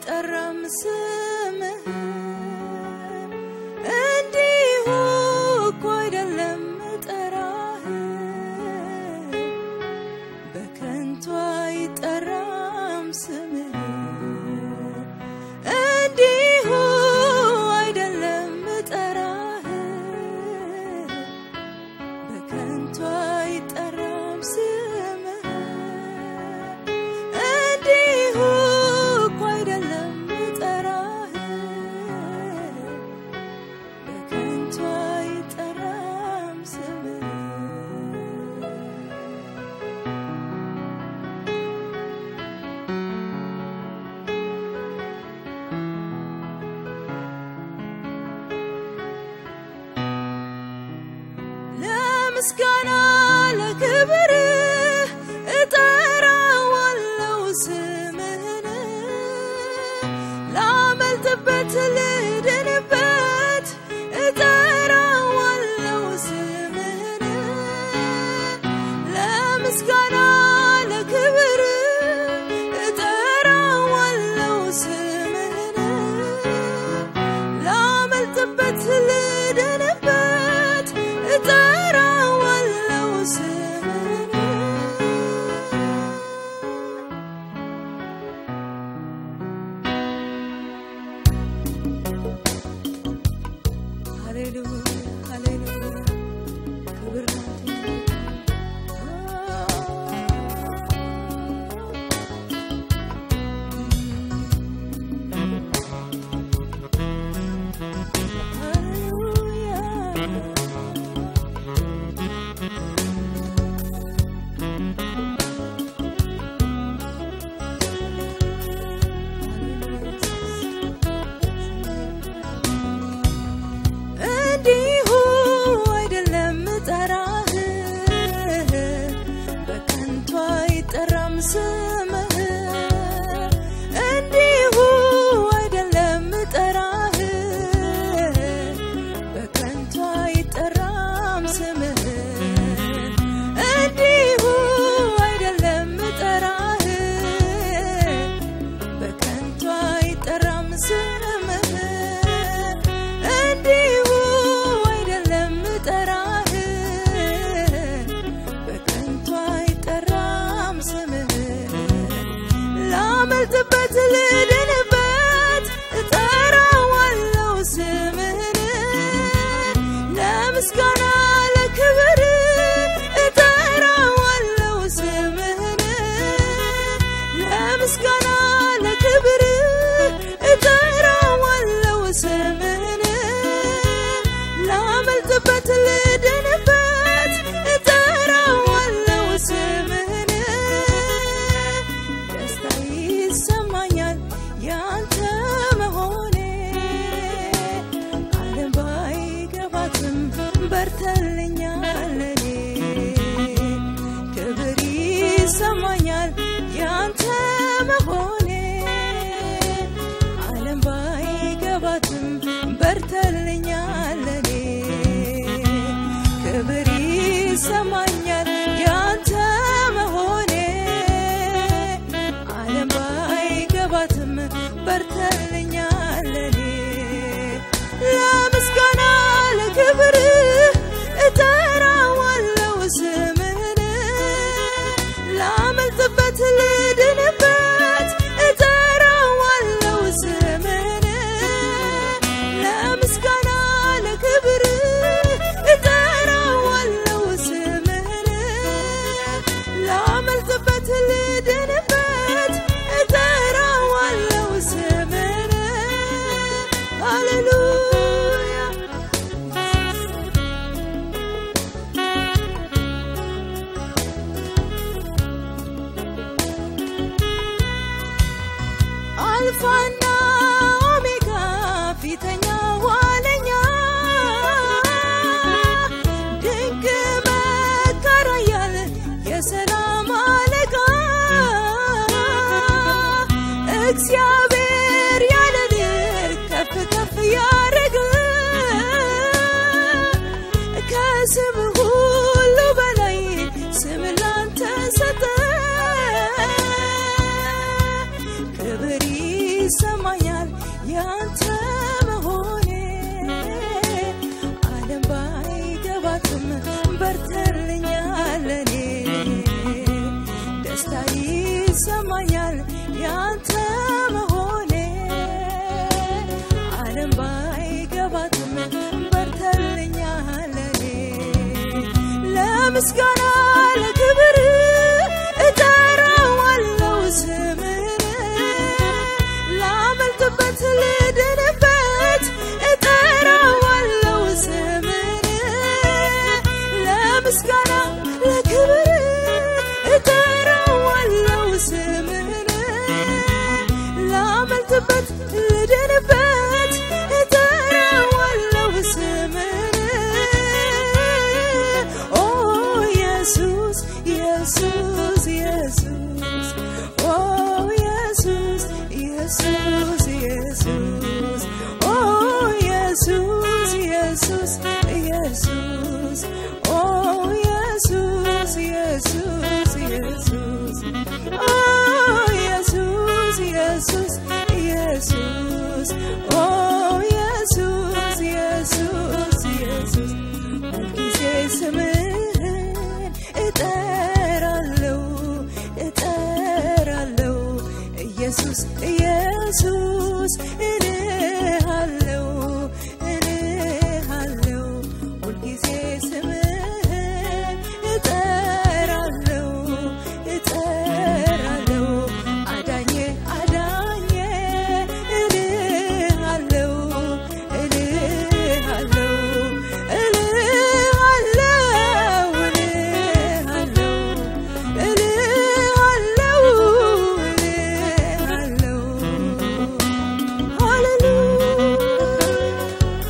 አይጠራም ስምህን እንዲሁ እኮ አይደለም ጠራህ በከንቱ አይጠራም ስምህ እንዲሁ አይደለም ጠራህ በከንቱ አይጠራም ስምህ እንዲሁ እኮ አይደለም ጠራህ በከንቱ አይጠራም ስምህ ለምስጋና ለክብር እጠራዋለው ስምህን ላመልጥበት ልድንበት እጠራዋለው ስምህን ለምስጋና ለክብር እጠራዋለው ስምህን ላመልጥበት ልድንበት እጠራዋለው ስምህን ለምስጋና ለክብር እጠራዋለሁ ስምህን ላመልጥበት ልድንበት እጠራዋለሁ ስምህን ለምስጋና ለክብር እጠራዋለሁ ስምህን ላመልጥበት ልድንበት እጠራዋለሁ ስምህን ኦ ኢየሱስ ኢየሱስ ኢየሱስ ኦ ኢየሱስ ኢየሱስ ኢየሱስ ኦ ኢየሱስ ኢየሱስ ኢየሱስ ኦ ኢየሱስ ኢየሱስ ኢየሱስ ኦ ኢየሱስ ኢየሱስ ኢየሱስ ኦ ኢየሱስ ኢየሱስ ኢየሱስ ሁልጊዜ ስምህን እጠራለሁ እጠራለሁ ኢየሱስ ኢየሱስ እልሃለሁ እልሃለሁ ሁልጊዜ ስምህን እጠራለሁ እጠራለሁ አዳኜ አዳኜ እልሃለሁ እልሃለሁ እልሃለሁ እልሃለሁ እልሃለሁ እልሃለሁ ሃሌሉያ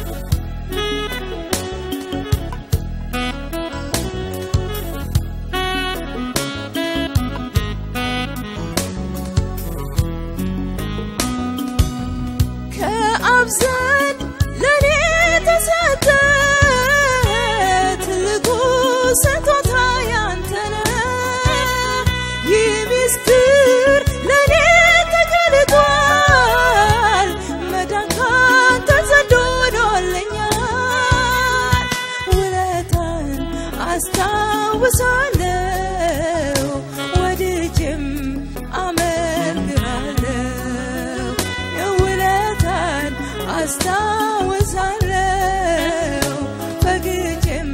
ከአብ ዘንድ ለእኔ ተሰጠ ትልቁ ስጦታ ያንተ ነው። ይህ ምስጢር ለእኔ ተገልጧል። መዳን ካንተ ዘንድ ሆኖልኛል። ውለታህን አስታውሳለሁ ወድጄም አመልክሃለሁ ውለታን አስታውሳለሁ ፈግቼም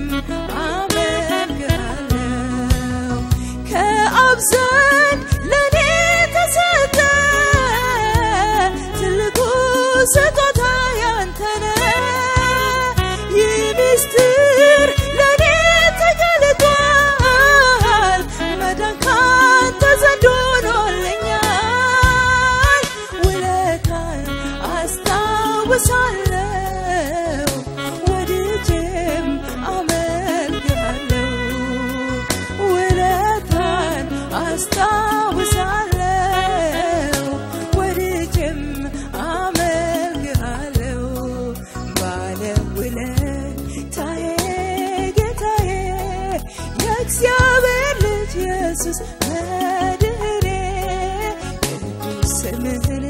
አመልክሃለሁ ከአብ ዘንድ ለእኔ ተሰጠ ትልቁ ስጦታ ያንተ ነው። ይህ ምስጢር ለእኔ ተገልጧል። መዳን ካንተ ዘንድ ሆኖልኛል። ውለታን አስታውሳለሁ ወድጄም አመልክሃለሁ ውለታን አስታውሳለሁ ወድጄም አመልክሃለሁ ባለውለታዬ ጌታዬ የእግዚአብሔር ልጅ ኢየሱስ መድህኔ ቅዱስ ስምህን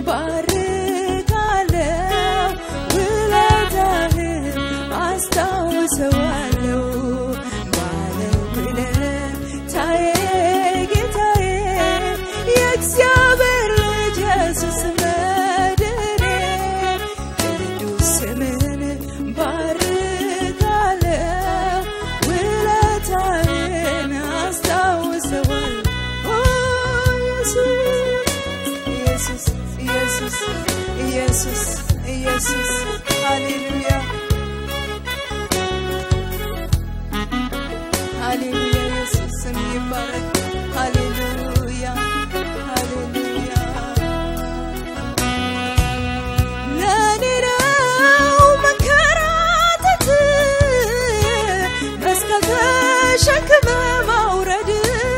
ባርካለሁ ውለታህን አስታውሰዋለሁ ባለውለታዬ ጌታዬ የእግዚአብሔር ልጅ ኢየሱስ መድህኔ ቅዱስ ስምህን ባርካለሁ ውለታህን አስታውሰዋለሁ ኦ ኢየሱስ ኢየሱስ ኢየሱስ ኢየሱስ ሃሌሉያ ሃሌሉያ ኢየሱስ ስም ይባረክ ሃሌሉያ ሃሌሉያ ለኔ ነው መንከራተት መስቀል ተሸክመ ማውረድ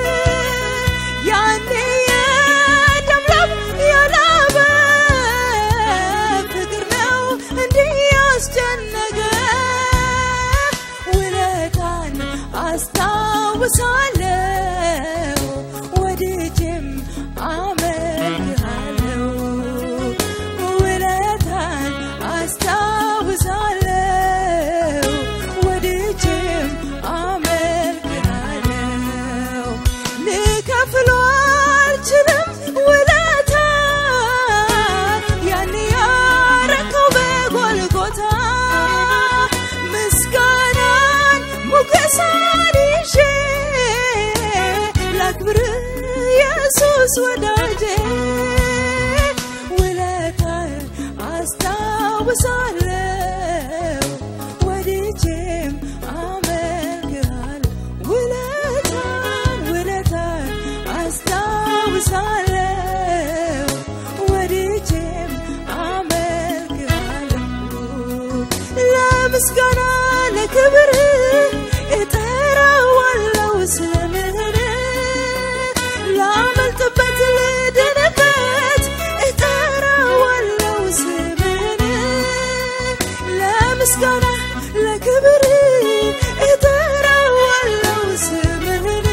ያኔ የደም ላብ ያላበ ፍቅር ነው እንዲህ ያስጨነቀ ውለታን አስታውሳለሁ ወድጄም አመልክሃለሁ ውለታን አስታውሳለሁ ወድጄም አመልክሃለሁ ልከፍሎ አልችልም ውለታ ያን ያረከው በጎልጎታ ምስጋናን ሙገሳን ይዤ ኢየሱስ ወዳጄ ውለታህን አስታውሳለሁ ወድጄም አመልክሃለሁ ውለታን ውለታን አስታውሳለሁ ወድጄም አመልክሃለሁ ለምስጋና ለክብር እጠራዋለሁ ስምህን ላመልጥበት ልድንበት እጠራዋለሁ ስምህን ለምስጋና ለክብር እጠራዋለሁ ስምህን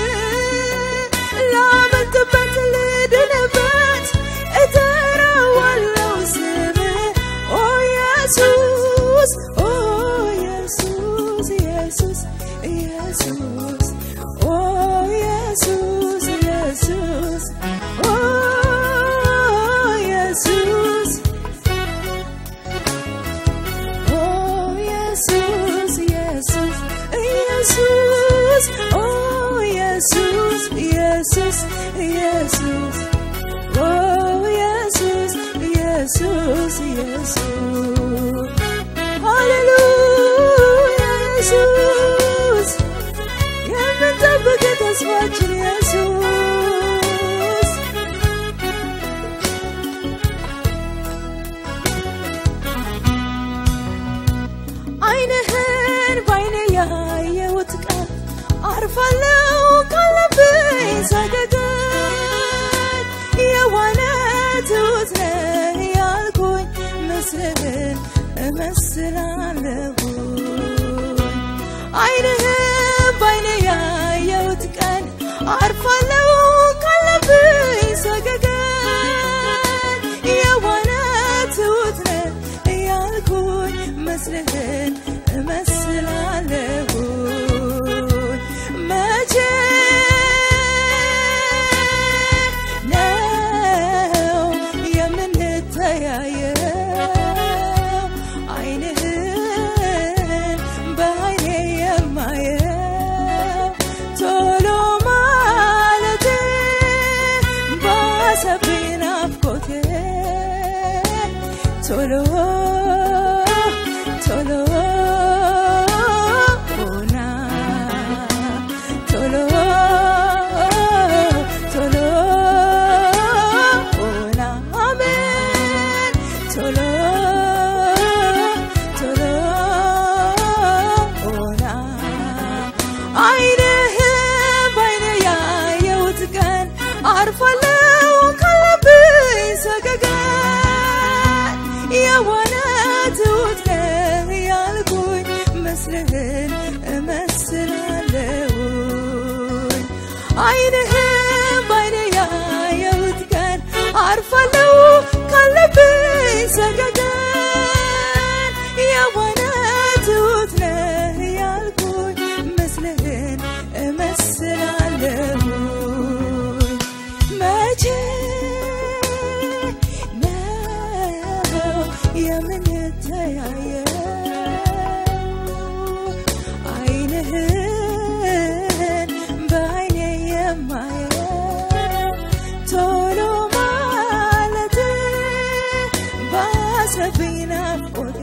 ላመልጥበት ልድንበት እጠራዋለሁ ስምህን ኦ ኢየሱስ ኦ ኢየሱስ ኢየሱስ ኢየሱስ ኦ ኢየሱስ ኢየሱስ ኦ ኢየሱስ Oh Jesus, Jesus, Jesus. Oh Jesus, Jesus, Jesus. Oh Jesus, Jesus, Jesus. Hallelujah, Jesus. የምንጠብቅ ተስፋችን ኢየሱስ አይንህን ባይኔ ያየሁት ቀን አርፋለሁ ካለብኝ ሰገገን የዋነ ትሁት ነህ ያልኩኝ ምስልህን እመስላለሁ አይንህን ባይኔ ያየሁት ቀን አርፋለሁ ካለብኝ ሰገገን የዋነ ትሁት ነህ እያልኩኝ ምስልህን እመስላለሁ መቼ ነው የምንተያየው አይንህን በአይኔ የማየው ቶሎ ማለቴ ባሰብኝ ናፍቆቴ ቶሎ ቶሎ ሆና ቶሎ ቶሎ ሆና አሜን ቶሎ ቶሎ ሆና አይንህን በአይኔ ያየሁት ቀን አርፋለሁ ካለብኝ ሰገገን የዋነ ትሁት ነህ ያልኩኝ ምስልህን እመስላለሁኝ አይንህን በአይኔ ያየሁት ቀን አርፋለሁ ካለብኝ ሰገገን የዋነ ትሁት ነህ ያልኩኝ ምስልህን እመስላለሁኝ መቼ ነው የምንተያየው አይንህን በአይኔ የማየው ቶሎ ማለት ባሰብኝ ናፍቆቴ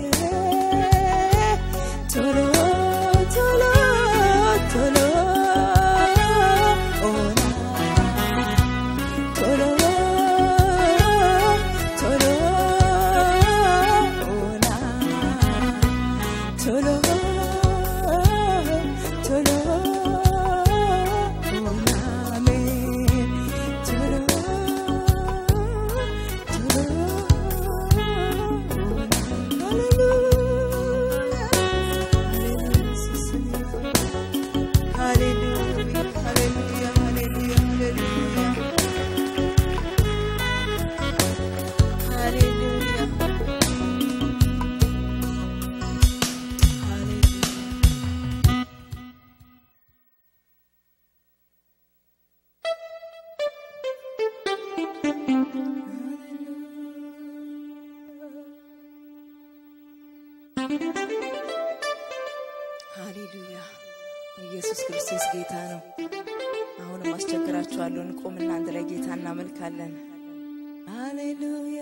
ቶሎ ቶሎ ቶሎ ሆና ቶሎ ቶሎ ሆና ቶሎ ቶሎ ሆና አሜን ቶሎ ቶሎ ሆና ሃሌሉያ ሃሌሉያ ሃሌሉያ ሃሌሉያ ሃሌሉያ ሃሌሉያ ኢየሱስ ክርስቶስ ጌታ ነው። አሁን አሁንም አስቸግራችኋለሁ። እንቆምና አንድ ላይ ጌታ እናመልካለን። ሃሌሉያ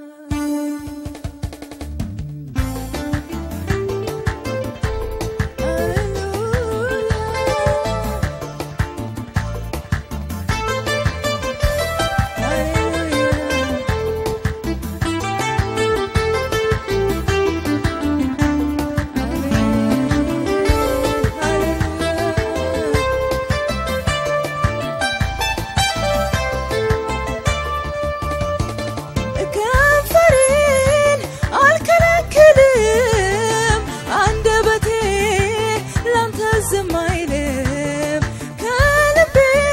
ከንፈሬን አልከለክልም፣ አንደበቴ ላንተ ዝም አይልም። ከልቤ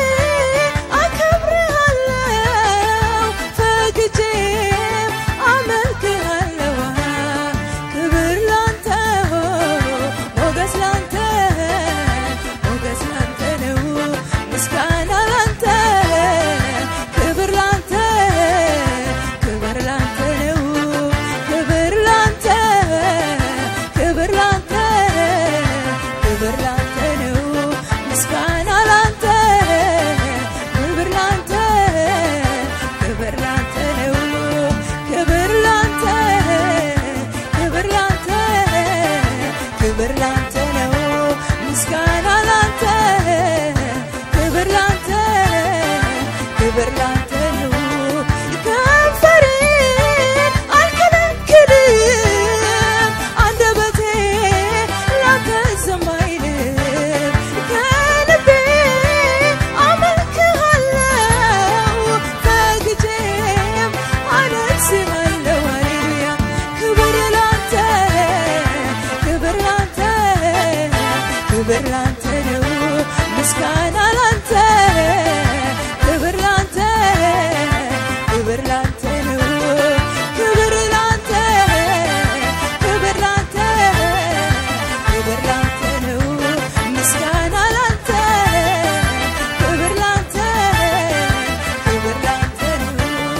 አከብርሃለሁ፣ ፈግቼም አመልክሃለሁ። ክብር ላንተ ሞገስ ላንተ ሞገስ ላንተ ነው፣ ምስጋና ላንተ ክብር ላንተ ክብር ላንተ ነው፣ ክብር ላንተ ክብር ላንተ ክብር ላንተ ነው፣ ምስጋና ላንተ ክብር ላንተ ክብር ላንተ ነው፣ ክብር ላንተ ክብር ላንተ ክብር ላንተ ነው፣ ምስጋና ላንተ ክብር ላንተ ክብር ላንተ ነው። ከንፈሬን አልከለክልም፣ አንደበቴ ላንተ ዝም አይልም። ከልቤ አመልክሃለሁ፣ ፈግቼም አነግሥሃለሁ። ሃሌሉያ ክብር ላንተ ክብር ላንተ ክብር ላንተ ነው፣ ምስጋና ላንተ ክብር ላንተ ክብር ላንተ ነው፣ ክብር ላንተ ክብር ላንተ ክብር ላንተ ነው፣ ምስጋና ላንተ ክብር ላንተ ክብር ላንተ ነው።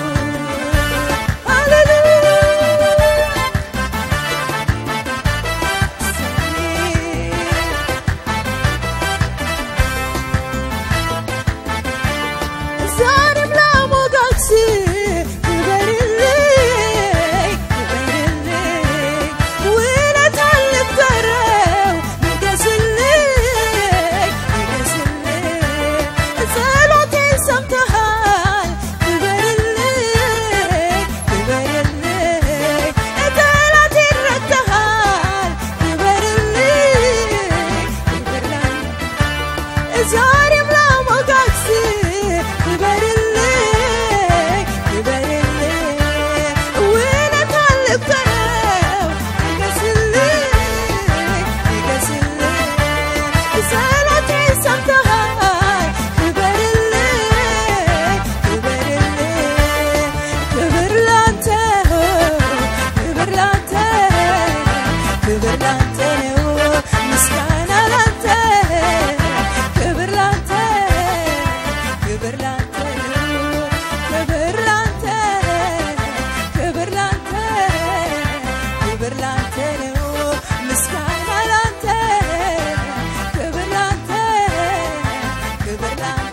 ሃሌሉያ ዛሬም ላሞጋግስ ክበርልኝ ክበርልኝ ውለታ ልቁጠረው ንገስልኝ ንገስልኝ ጸሎቴን ሰምተሃል ክበርልኝ ክበርልኝ ጠላቴን ረትተሃል ክበርልኝ ክበርልኝ ዛሬም ላሞጋግስ ክበርልኝ ክበርልኝ ውለታ ልቁጠረው ንገስልኝ ንገስልኝ ጸሎቴን ሰምተሃል ክበርልኝ ክበርልኝ ክብር ላንተ ክብር ላንተ ክብር ላንተ ነው ምስጋና ላንተ ክብር ላንተ ክብር ላንተ ነው ክብር ላንተ ክብር ላንተ ክብር ላንተ ነው ምስጋና ላንተ ክብር ላንተ ክብር ላንተ